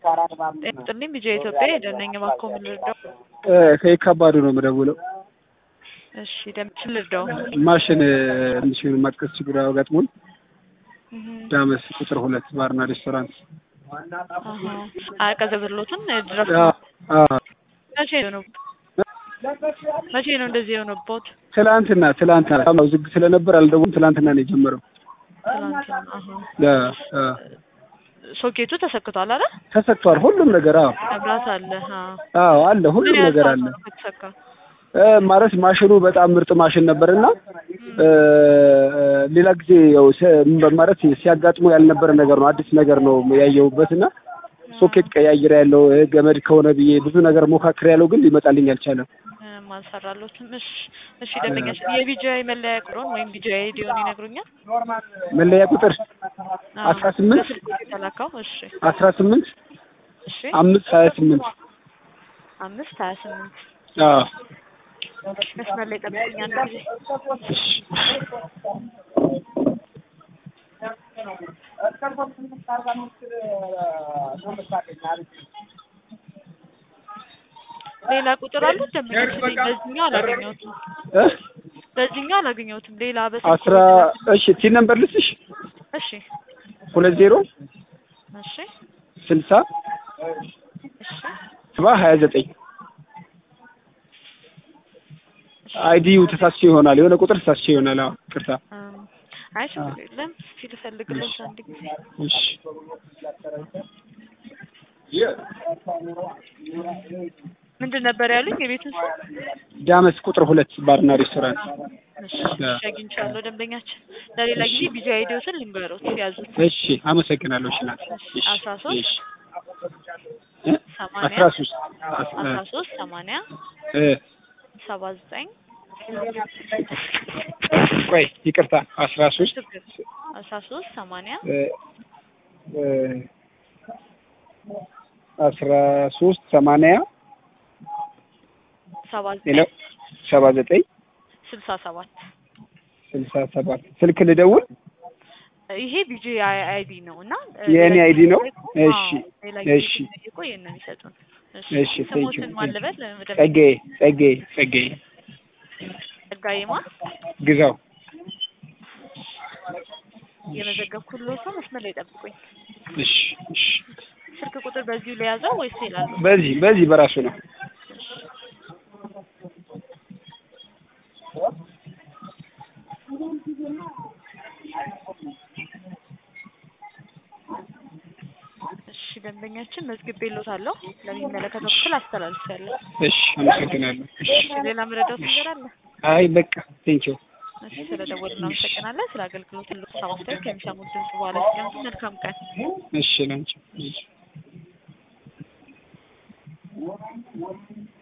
ጥልኝ ቢጃ ኢትዮጵያ ሄደነኝ እባክዎ ምን ልርዳው? ከየካባዱ ነው የምደውለው። እሺ ደምችን ልርዳው? ማሽን ትንሽ ማጥቀስ ችግር አጋጥሞን ዳመስ ቁጥር ሁለት ባርና ሬስቶራንት አያቀዘብሎትም ድረስ መቼ ነው መቼ ነው እንደዚህ የሆነቦት? ትላንትና ትላንትና ዝግ ስለነበር አልደውም። ትላንትና ነው የጀመረው። ትላንትና ሶኬቱ ተሰክቷል አይደል? ተሰክቷል። ሁሉም ነገር አዎ፣ መብራት አለ። አዎ አለ፣ ሁሉም ነገር አለ። ከተሰካ ማለት ማሽኑ በጣም ምርጥ ማሽን ነበርና ሌላ ጊዜ ያው ማለት ሲያጋጥሙ ያልነበረ ነገር ነው። አዲስ ነገር ነው ያየሁበትና ሶኬት ቀያይር ያለው ገመድ ከሆነ ብዬ ብዙ ነገር ሞካክር ያለው ግን ሊመጣልኝ አልቻለም። አልሰራሎትም። እሺ እሺ፣ ደንበኛሽ የቢጂአይ መለያ ቁጥሩን ወይም ቢጂአይ አይዲውን ይነግሩኛል? መለያ ቁጥር አስራ ስምንት የተላካው እሺ፣ አስራ ስምንት እሺ፣ አምስት ሀያ ስምንት አምስት ሀያ ስምንት አዎ መስመር ላይ ጠብቁኝ አንድ ጊዜ። ሌላ ቁጥር አለ ደንበኛሽ? በዚህኛው አላገኘሁትም። በዚህኛው አላገኘሁትም። ሌላ በስልክ አስራ እሺ ቲ ነምበር ልስሽ እሺ ሁለት ዜሮ እሺ ስልሳ እሺ ሰባ ሀያ ዘጠኝ አይዲዩ ተሳስቼ ይሆናል። የሆነ ቁጥር ተሳስቼ ይሆናል። አዎ ቅርታ። አይ ችግር የለም። እስኪ ልፈልግልሽ አንድ ጊዜ። እሺ ምንድን ነበር ያሉኝ? የቤቱን ስም ዳመስ ቁጥር ሁለት ባርና ሬስቶራንት። እሺ እሺ፣ አግኝቻለሁ ደንበኛችን። ለሌላ ጊዜ ቢዚ አይዲዎትን ልንገሮት ያዙት። እሺ አመሰግናለሁ። እሺ ናት። እሺ አስራ ሶስት እሺ ሰማንያ አስራ ሶስት አስራ ሶስት ሰማንያ እ ሰባ ዘጠኝ ቆይ ይቅርታ አስራ ሶስት ችግር አስራ ሶስት ሰማንያ እ እ አስራ ሶስት ሰማንያ ሰባ ሄሎ ዘጠኝ ሰባ ዘጠኝ ስልሳ ሰባት ስልሳ ሰባት ስልክ ልደውል ይሄ ቢጂ አይዲ ነው እና የእኔ አይዲ ነው። አዎ፣ እሺ ሌላ ጊዜ እሺ ሲጠይቁ ይሄን ነው የሚሰጡን። እሺ እሺ ቴንክ ዩ ስሞትን ማን ልበል? ጸጋዬ ጸጋዬ ጸጋዬ ጸጋዬማ ግዛው የመዘገብኩልዎት ሰው መስመር ላይ ጠብቁኝ። እሺ እሺ ስልክ ቁጥር በዚሁ ለያዘው ወይስ ይላሉ? በዚህ በዚህ በራሱ ነው። እሺ ደንበኛችን መዝግቤልዎታለሁ። ለሚመለከተው ክፍል አስተላልፌያለሁ። እሺ አመሰግናለሁ። እሺ እሺ ሌላ ምረዳት ነገር አለ? አይ በቃ ቴንክ ዩ እሺ ስለደወሉ እናመሰግናለን። ስለ አገልግሎት ሁሉ ሰማስተር ከሚሰሙት ድምጽ በኋላ ሲቀምጡ መልካም ቀን። እሺ ላንቺ እሺ